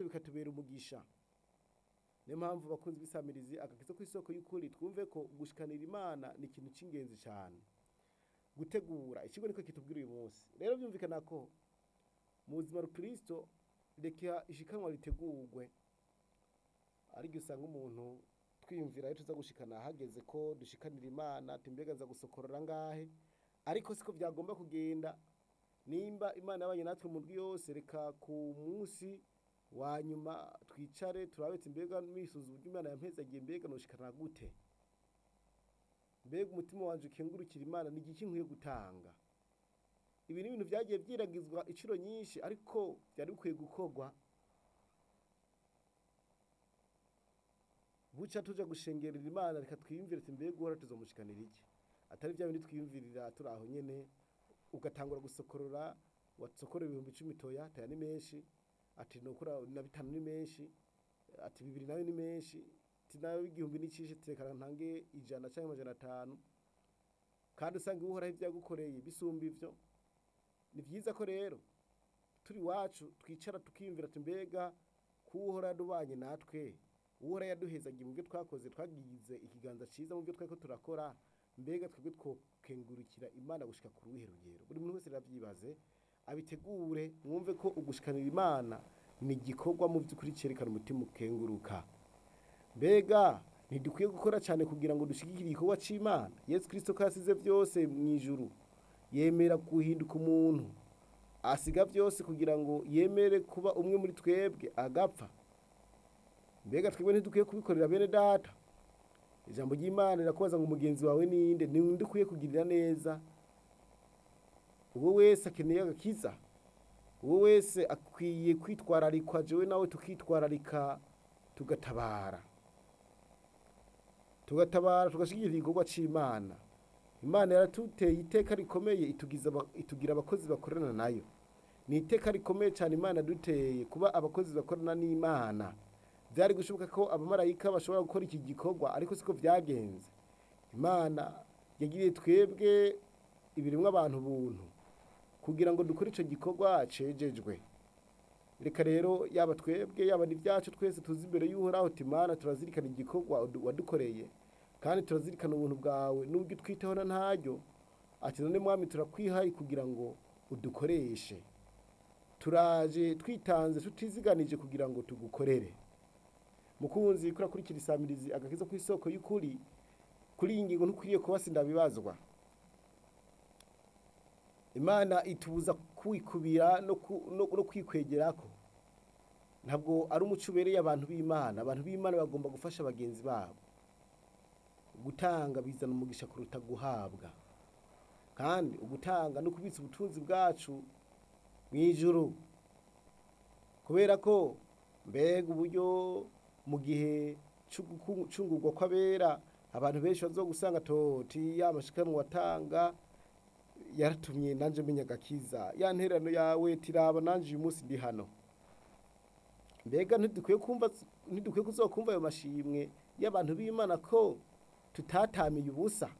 bikatubera umugisha niyo mpamvu bakunzi b'isamirizi agakiza ku isoko y'ukuri twumve ko gushikanira imana ni ikintu cy'ingenzi cyane gutegura ikigo niko kitubwira uyu munsi rero byumvikana ko mu buzima rukristo reka ishikanwa ritegurwe ariko usanga umuntu twiyumvira aho tuza gushikana hageze ko dushikanira imana tumbega nza gusokorora ngahe ariko siko byagomba kugenda nimba imana yabanye natwe mu ndwi yose reka ku munsi wa nyuma twicare turabetse mbega misuza uburyo imana yampezagiye mbega noshikana gute mbega umutima wanje ukengurukira imana ni igiki nkwiye gutanga ibi ni ibintu byagiye byiragizwa inshuro nyinshi ariko byari bikwiye gukorwa buca tuja gushengerera imana reka twiyumvire ati mbega uhora tuzomushikanira iki atari bya bindi twiyumvirira turi aho nyene ugatangura gusokorora wasokorera ibihumbi icumi toya taya ni menshi ati nokora na bitanu ni menshi ati bibiri nayo ni menshi ati nayo igihumbi n'icishe tekana ntange ijana canke amajana atanu kandi usanga uhoraho ibyagukoreye bisumba ivyo ni vyiza ko rero turi iwacu twicara tukiyumvira ati mbega kuwuhora yadubanye natwe uwuhora yaduhezagiye mu byo twakoze twagize ikiganza ciza mu byo twariko turakora mbega twebwe twokengurukira imana gushika ku ruhe rugero buri muntu wese ravyibaze abitegure mwumve ko ugushikanira imana ni igikorwa mu by'ukuri cerekana umutima ukenguruka mbega ntidukwiye gukora cyane kugira ngo dushigikire igikorwa c'imana yesu kristo ko yasize vyose mu ijuru yemera guhinduka umuntu asiga byose kugira ngo yemere kuba umwe muri twebwe agapfa mbega twebwe ntidukwiye kubikorera bene data ijambo ry'imana rirakubaza ngo umugenzi wawe ninde ni undi ukwiye kugirira neza uwo wese akeneye agakiza uwo wese akwiye kwitwararikwa jewe nawe tukitwararika tugatabara tugatabara tugashyigikira igikorwa c'imana imana yaratuteye iteka rikomeye itugiza aba- itugira abakozi bakorana nayo ni iteka rikomeye cyane imana duteye kuba abakozi bakorana n'imana byari gushoboka ko abamarayika bashobora gukora iki gikorwa ariko siko byagenze imana yagiriye twebwe ibiremwa abantu buntu kugira ngo dukore icyo gikorwa cejejwe reka rero yaba twebwe yaba n'ibyacu twese tuzi imbere y'uhoraho uti mana turazirikana igikorwa wadu- wadukoreye kandi turazirikana ubuntu bwawe n'ubwo twiteho na ntaryo ati none mwami turakwihaye kugira ngo udukoreshe turaje twitanze tutiziganije kugira ngo tugukorere mukunzi kuri akurikira isamirizi agakiza ku isoko y'ukuri kuri iyi ngingo ntukwiriye kuba sindabibazwa imana itubuza kwikubira no, ku, no, no kwikwegerako ntabwo ari umuco ubereye abantu b'imana abantu b'imana bagomba gufasha bagenzi babo gutanga bizana umugisha kuruta guhabwa kandi ugutanga no kubitsa ubutunzi bwacu mu ijuru kubera ko mbega uburyo mu gihe cy'ugurwa kw'abera abantu benshi bazogusanga toti ya mashikanwa watanga yaratumye nanje menya agakiza ya nterano yawe tiraba nanje uyu munsi ndi hano mbega ntidukwiye kumva ntidukwiye kuzokumva ayo mashimwe y'abantu b'imana ko tutatamiye ubusa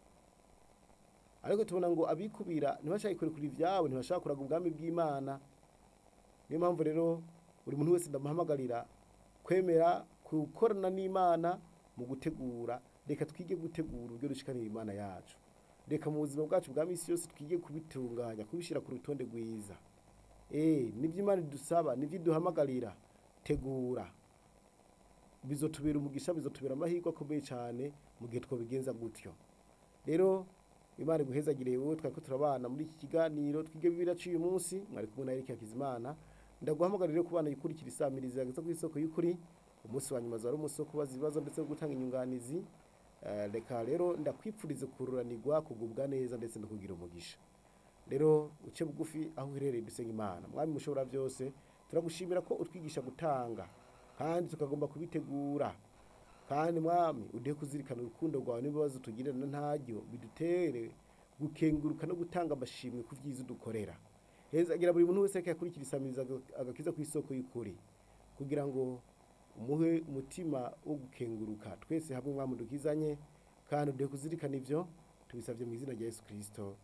ariko tubona ngo abikubira ntibashaka kurekura ivyabo ntibashaka kuraga ubwami bw'imana niyo mpamvu rero buri muntu wese ndamuhamagarira kwemera gukorana n'imana mu gutegura reka twige gutegura uburyo dushikanira imana yacu reka mu buzima bwacu bwa misi yose twige kubitunganya kubishyira ku rutonde rwiza eh nibyo imana idusaba nibyo iduhamagarira tegura bizotubera umugisha bizotubera amahirwe akomeye cyane mu gihe twabigenza gutyo rero imana iguhezagire wowe twari ko turabana muri iki kiganiro twige bibiri uyu munsi mwari kumwe na Eric Hakizimana ndaguhamagarira ku bana yikurikira isamiriza yageze ku isoko y'ukuri umunsi wa nyuma zari umunsi wo kubaza ibibazo ndetse no gutanga inyunganizi Eh, reka rero ndakwipfuriza kururanirwa kugubwa neza ndetse no kugira umugisha rero uce bugufi aho uherereye dusenga imana mwami mushobora byose turagushimira ko utwigisha gutanga kandi tukagomba kubitegura kandi mwami udehe kuzirikana urukundo rwawe n'ibibazo tugirana ntaryo bidutere gukenguruka no gutanga amashimwe ku byiza udukorera hezagira buri muntu wese yakurikira isamiriza agakiza ku isoko y'ukuri kugira ngo umuhe umutima wo gukenguruka twese hamwe mwami dukizanye kandi udehe kuzirikana ivyo tubisabye mu izina rya yesu kirisito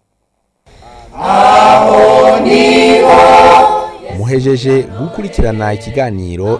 muhejeje gukurikirana ikiganiro